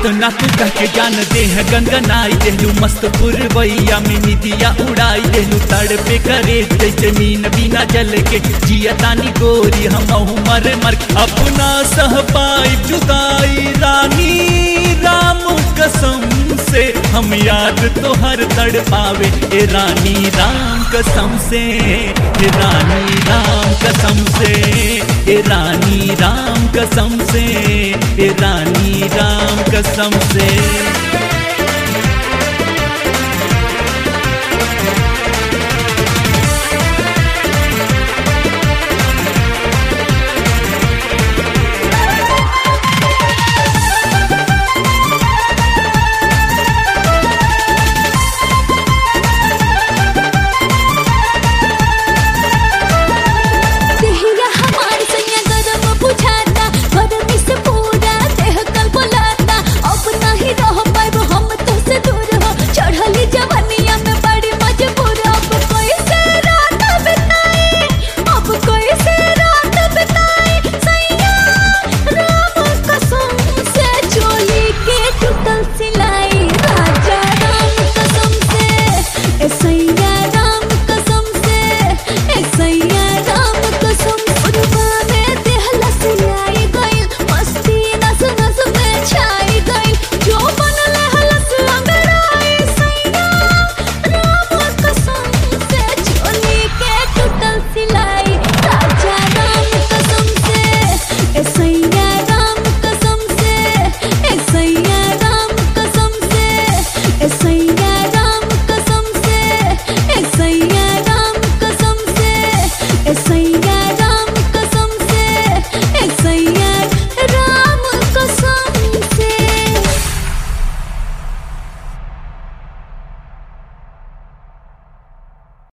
कितना तू कह के जान दे है गंगनाई देलू मस्त पुरवैया में निदिया उड़ाई देलू तड़ पे करे जैसे मीन बिना जल के जिया तानी गोरी हम मर मर अपना सह पाई जुदाई रानी राम कसम से हम याद तो हर तड़ पावे ए रानी राम कसम से ए रानी राम कसम से ए रानी राम कसम से ए रानी राम कसम से